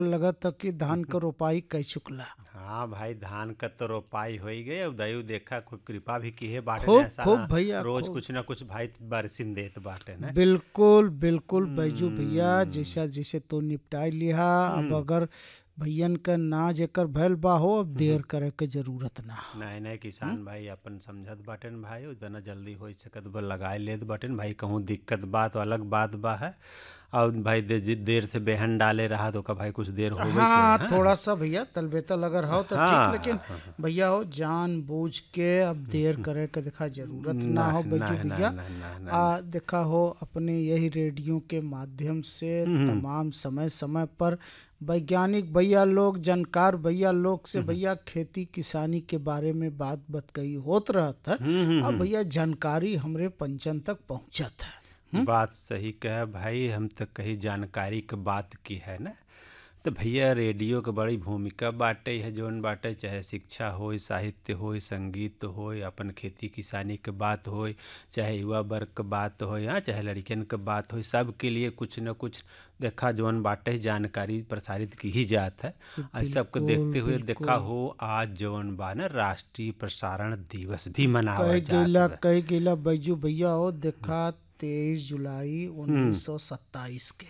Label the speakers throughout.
Speaker 1: लगत ह कि धान क रोपाई कई चुकला
Speaker 2: हाँ भाई धान क तो रोपाई हो ही गई अब दयु देखा कोई कृपा भी की है बाटे
Speaker 1: खूब,
Speaker 2: ने ऐसा
Speaker 1: खूब
Speaker 2: हाँ,
Speaker 1: भैया,
Speaker 2: रोज
Speaker 1: खूब।
Speaker 2: कुछ ना कुछ भाई बरसिन देत बाटे ने
Speaker 1: बिल्कुल बिल्कुल बैजू भैया जैसा जैसे तो निपटाई लिहा अब अगर भैयन का ना जेकर भैल बा हो अब देर करे के जरूरत ना
Speaker 2: नए नए किसान भाई अपन समझत बाटेन भाई उतना जल्दी हो सकत बा लगाए लेत बाटेन भाई कहूँ दिक्कत बात अलग बात बा है और भाई दे, जि- देर से बेहन डाले रहा तो का भाई कुछ देर हो गई
Speaker 1: हाँ थोड़ा सा भैया तलबेतल अगर हो तो
Speaker 2: हाँ,
Speaker 1: ठीक लेकिन भैया हो जान बूझ के अब देर करे के देखा जरूरत ना हो बैजू
Speaker 2: ना,
Speaker 1: भैया
Speaker 2: ना, ना, ना,
Speaker 1: आ देखा हो अपने यही रेडियो के माध्यम से तमाम समय समय पर वैज्ञानिक भैया लोग जानकार भैया लोग से भैया खेती किसानी के बारे में बात बतकई होत रहत है अब भैया जानकारी हमरे पंचन तक पहुंचत है
Speaker 2: बात सही कह भाई हम तो कहीं जानकारी के बात की है ना तो भैया रेडियो के बड़ी भूमिका बाटे है जौन बाटे चाहे शिक्षा होय साहित्य होय संगीत होय अपन खेती किसानी के बात होय चाहे युवा वर्ग के बात होय हाँ चाहे लड़कियन के बात होय सब के लिए कुछ न कुछ देखा जौन बाटे जानकारी प्रसारित की ही जात है और सबको देखते हुए देखा हो आज जौन बा ना राष्ट्रीय प्रसारण दिवस भी मनावा
Speaker 1: कह
Speaker 2: जात
Speaker 1: गेला
Speaker 2: बा।
Speaker 1: कह गेला बैजू भैया हो देखा तेईस जुलाई उन्नीस सौ सत्ताईस के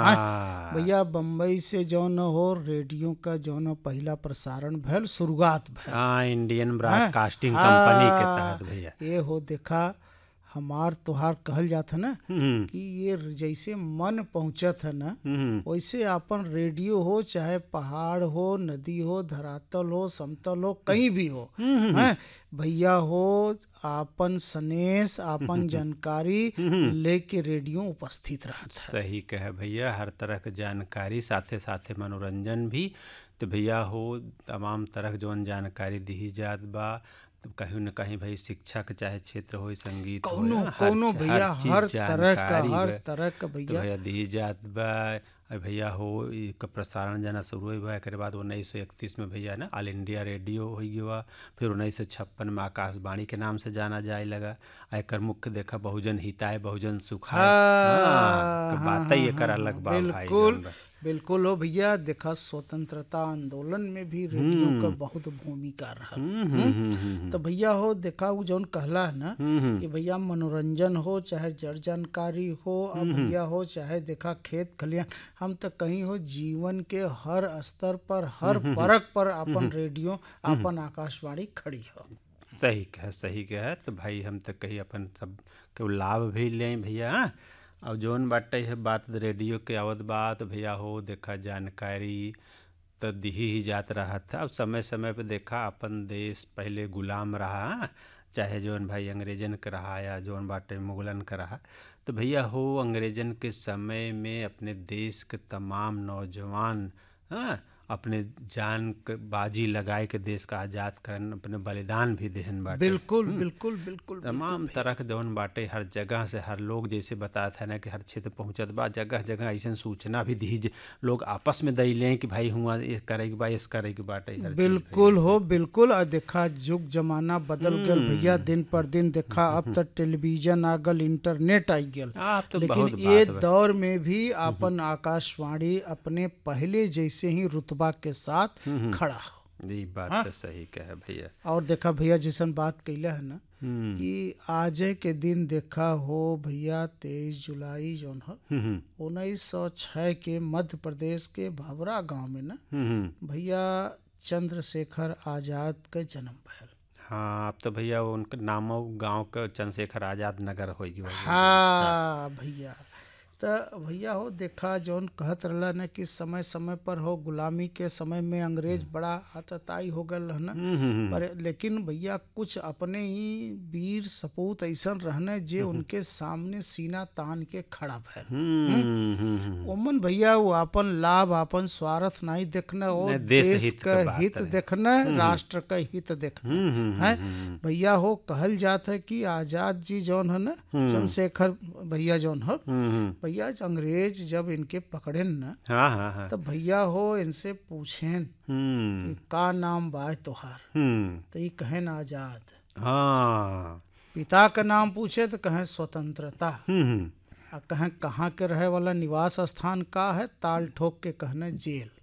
Speaker 2: हाँ
Speaker 1: भैया बम्बई से जौन हो रेडियो का जौन हो पहला प्रसारण भैल शुरुआत भैल
Speaker 2: हाँ इंडियन ब्रॉडकास्टिंग कंपनी के तहत भैया
Speaker 1: ये हो देखा हमार तोहार कहल जात है ना
Speaker 2: हम्म,
Speaker 1: कि ये जैसे मन पहुंचत है ना
Speaker 2: हम्म,
Speaker 1: वैसे अपन रेडियो हो चाहे पहाड़ हो नदी हो धरातल हो समतल हो कहीं भी हो हैं भैया हो आपन सनेस आपन जानकारी लेके रेडियो उपस्थित रहत है
Speaker 2: सही कहे भैया हर तरह के जानकारी साथे साथे मनोरंजन भी तो भैया हो तमाम तरह के जौन जानकारी दी जात बा तो कहीं न कहीं भाई शिक्षा के चाहे क्षेत्र हो संगीत होय,
Speaker 1: कौनो
Speaker 2: हर
Speaker 1: कौनो
Speaker 2: च-
Speaker 1: भैया
Speaker 2: चीज
Speaker 1: हर तरह का
Speaker 2: जानकारी
Speaker 1: हर
Speaker 2: बा।
Speaker 1: तरह का
Speaker 2: तो
Speaker 1: भैया
Speaker 2: भैया दी जात बा अ भैया हो इ क प्रसारण जना शुरू हुई बा एकरे बाद उन्नीस सौ इकतीस में भैया ना ऑल इंडिया रेडियो हो गया फिर उन्नीस सौ छप्पन में आकाशवाणी के नाम से जाना जाए लगा आ एकर मुख्य देखा बहुजन हिताय बहुजन सुखाय हाँ, तो बात ही एकर अलग बा भाई
Speaker 1: बिल्कुल
Speaker 2: जौन बा।
Speaker 1: बिल्कुल हो भैया देखा स्वतंत्रता आंदोलन में भी रेडियो का बहुत भूमिका रहा
Speaker 2: हम्म, हम्म, हम्म, हम्म,
Speaker 1: तो भैया हो देखा वो जौन कहला है ना
Speaker 2: हम्म,
Speaker 1: कि भैया मनोरंजन हो चाहे जड़ जानकारी हो अब भैया हो चाहे देखा खेत खलियान हम तो कहीं हो जीवन के हर स्तर पर हर परक पर अपन रेडियो अपन आकाशवाणी खड़ी हो
Speaker 2: सही कह सही कह तो भाई हम तो कही अपन सब के लाभ भी लें भैया हाँ? और जौन बाटे है बात रेडियो के आवत बात भैया हो देखा जानकारी तो दी ही जात रहा था अब समय समय पे देखा अपन देश पहले गुलाम रहा हाँ? चाहे जौन भाई अंग्रेजन का रहा या जौन बाटे मुगलन का रहा तो भैया हो अंग्रेजन के समय में अपने देश के तमाम नौजवान हाँ अपने जान के बाजी लगाए के देश का आज़ाद करन अपने बलिदान भी देहन बाटे
Speaker 1: बिल्कुल बिल्कुल बिल्कुल
Speaker 2: तमाम तरह के जौन बाटे हर जगह से हर लोग जैसे बताता है ना कि हर क्षेत्र पहुंचत बा जगह जगह ऐसा सूचना भी दी ज- लोग आपस में दई लें कि भाई हुआ ये करे के बा ये करे के बाटे हर चीज
Speaker 1: बिल्कुल हो बिल्कुल और देखा युग जमाना बदल गल भैया दिन पर दिन देखा अब तक टेलीविजन आ गल इंटरनेट आई गल
Speaker 2: आप तो बहुत
Speaker 1: लेकिन ये
Speaker 2: बात बा।
Speaker 1: दौर में भी अपन आकाशवाणी अपने पहले जैसे ही रुतबा के साथ खड़ा हो
Speaker 2: ये बात तो सही कहे भैया
Speaker 1: और देखा भैया जैसन बात कैला है ना
Speaker 2: हम्म
Speaker 1: कि आज के दिन देखा हो भैया तेईस जुलाई जौन है
Speaker 2: हम्म
Speaker 1: उन्नीस सौ छः के मध्य प्रदेश के भवरा गांव में ना
Speaker 2: हम्म
Speaker 1: भैया चंद्रशेखर आजाद का जन्म भयल
Speaker 2: हाँ अब तो भैया उनके नामो गांव का चंद्रशेखर आजाद नगर हो गया
Speaker 1: हाँ भैया तो भैया हो देखा जौन कहत रहला ना कि समय समय पर हो गुलामी के समय में अंग्रेज बड़ा आतताई हो गल रहना पर लेकिन भैया कुछ अपने ही वीर सपूत ऐसन रहने जे उनके सामने सीना तान के खड़ा भैल
Speaker 2: हम्म हम्म हम्म
Speaker 1: ओमन भैया वो अपन लाभ अपन स्वार्थ नहीं देखना वो
Speaker 2: नहीं, देश
Speaker 1: देश
Speaker 2: हित
Speaker 1: का
Speaker 2: के बात
Speaker 1: हित
Speaker 2: है।
Speaker 1: देखना राष्ट्र का हित देखना
Speaker 2: हम्म, हम्म,
Speaker 1: है
Speaker 2: हम्म,
Speaker 1: भैया हो कहल जात है कि आजाद जी जौन है ना चंद्रशेखर भैया जौन है
Speaker 2: हम्म हम्म
Speaker 1: भैया अंग्रेज जब इनके पकड़े ना
Speaker 2: हाँ हाँ हाँ
Speaker 1: तब भैया हो इनसे पूछेन
Speaker 2: हम्म
Speaker 1: कि का नाम बा तोहार
Speaker 2: हम्म
Speaker 1: तो ये कहेन आजाद
Speaker 2: हाँ
Speaker 1: पिता का नाम पूछे तो कहें स्वतंत्रता
Speaker 2: हम्म हम्म
Speaker 1: आ कहें कहाँ के रहे वाला निवास स्थान का है ताल ठोक के कहना जेल